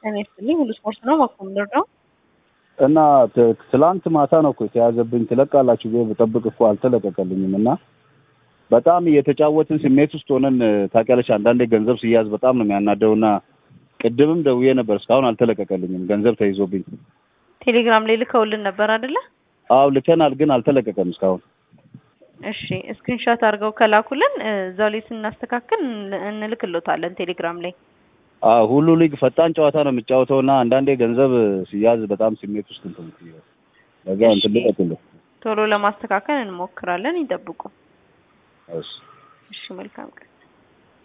ጤና ይስጥልኝ ሁሉ ስፖርት ነው ማኮምደር ነው እና ት- ትላንት ማታ ነው እኮ የተያዘብኝ። ትለቃላችሁ ብዬ ብጠብቅ እኮ አልተለቀቀልኝም እና በጣም እየተጫወትን ስሜት ውስጥ ሆነን ታውቂያለሽ፣ አንዳንዴ ገንዘብ ሲያዝ በጣም ነው የሚያናደው እና ቅድምም ደውዬ ነበር፣ እስካሁን አልተለቀቀልኝም። ገንዘብ ተይዞብኝ። ቴሌግራም ላይ ልከውልን ነበር አይደለ? አዎ ልከናል፣ ግን አልተለቀቀም እስካሁን። እሺ ስክሪንሾት አድርገው ከላኩልን እ፣ እዛው ላይ ስናስተካክል እንል- እንልክሎታለን ቴሌግራም ላይ። አዎ ሁሉ ሊግ ፈጣን ጨዋታ ነው የሚጫወተው እና አንዳንዴ ገንዘብ ሲያዝ በጣም ስሜት ውስጥ እንትን ለዛ እንትን እሺ። ልቀቅልህ። ቶሎ ለማስተካከል እንሞክራለን። ይጠብቁ። እሺ እሺ መልካም ቀን።